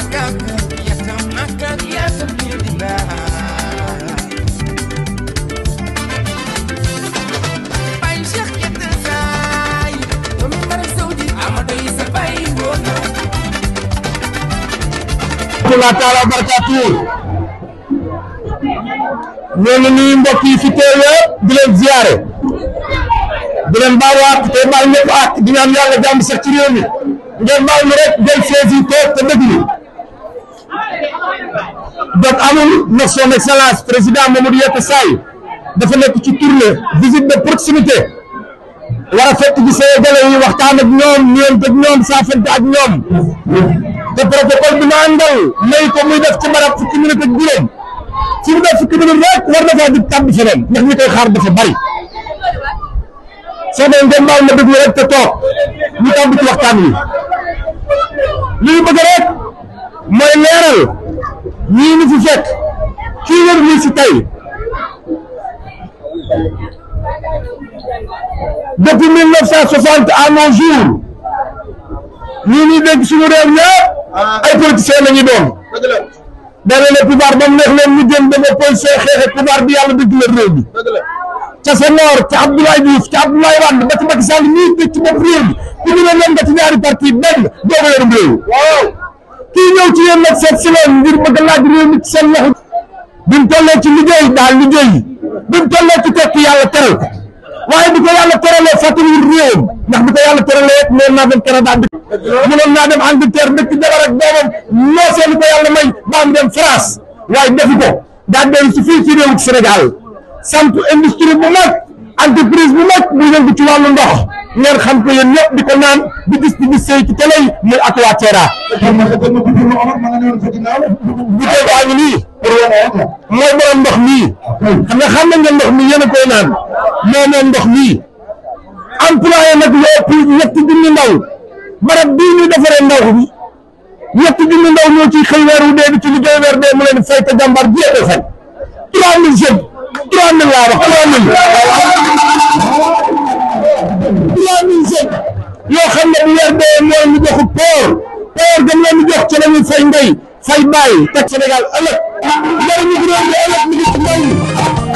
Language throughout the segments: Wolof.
makak yata makak yata bidila bay cheikh yata say doomi mara saudi amado isa bay wona rahmatulah taala wa barakaatu ñoo ngi nuyu mbokk yi fi teew yëpp di leen ziare di leen baal waat te baal ñëpp ak di ñaan yàlla jàmm sax ci réew mi ngeen baal ñu rek jël saisi toog te déglu donc amul na son excellence président Mamadou Yatta Saay dafa nekk ci tournée visite de proximité war a fekk ci Sénégalais yi waxtaan ak ñoom ñeent ak ñoom saafante ak ñoom te protocole bi ma àndal may ko muy def ci barab fukki minute ak juróom fi mu def fukki minute rek war na faa di tàbbi feneen ndax ñi koy xaar dafa bari soo dee ngeen baal ma déglu rek te toog ñu tàbbi ci waxtaan wi li ñu bëgg rek mooy leeral ñii ñu fi fekk kii wër lii si tey depuis mille neuf cent soixante à nos jours ñii ñuy dégg suñu réew ñëpp ay politiciens la ñu doon dana ne pouvoir ba mu neex leen ñu jëm dama politicien xeexe pouvoir bi yàlla dëgg la réew mi ca Senghor ca Abdoulaye Diouf ca Abdoulaye Wade ba ci Macky Sall ñii dëkk ci bopp réew mi ku ñu ne leen nga ci ñaari parti benn doo ko yorum réew kii ñëw ci yéen nag seet si leen ngir bëgg laaj réew mi ci seen loxo bi mu tollee ci liggéey daal liggéey bi mu tollee ci tekki yàlla teral ko waaye bi ko yàlla teralee fàttaliwul réewam ndax bi ko yàlla teralee it noonu naa dem Canada dëkk mënoon naa dem Angleterre dëkk jabar ak doomam noo seeni ko yàlla may ba am dem France waaye defu ko daa dellu si fii ci réewu Sénégal sant industrie bu mag entreprise bu mag bu yëngu ci wàllu ndox ngeen xam ko yéen ñëpp di ko naan di gis di gis sëy ci télé yi muy Aquaterra bu tey baa ngi nii mooy borom ndox mii xam nga xam nga ndox mi yéen a koy naan moo moom ndox mii employé nag lu ëpp ñetti junni ndaw barab bii ñu defaree ndaw bi ñetti junni ndaw ñoo ciy xëy weer wu dee di ci liggéey weer dee mu leen fay te jàmbar jeexee fay trois mille jeunes trois mille laa wax trois mille trois mille jeunes yoo xam ne bu weer dee moo ñu joxu poor poor gam leen di jox ci la ñuy fay ndey fay bàyyi teg Sénégal ëllëg njëriñu réew mi ëllëg mi ngi ci ndaw ñi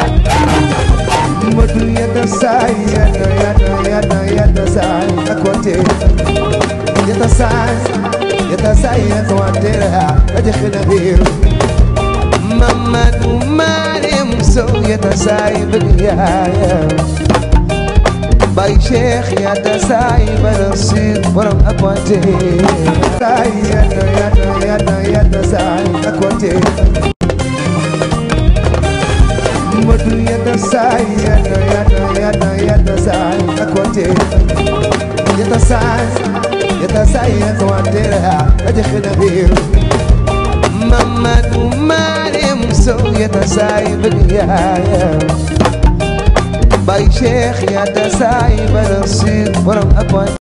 Madu yadda sai yadda yadda yadda yadda sai akote yadda sai yadda sai yadda wadera aje khina bir Mamadu Marim so yadda sai bigaya Bay Sheikh yadda sai barasir borom akote sai yadda yadda yadda yadda sai akote Madu yadda sai yadda yadda yadda yadda sai akote yadda sai yadda sai yadda wadera aje khina bir Mamadu Marim so yadda sai bigaya Bay Sheikh yadda sai barasir borom akote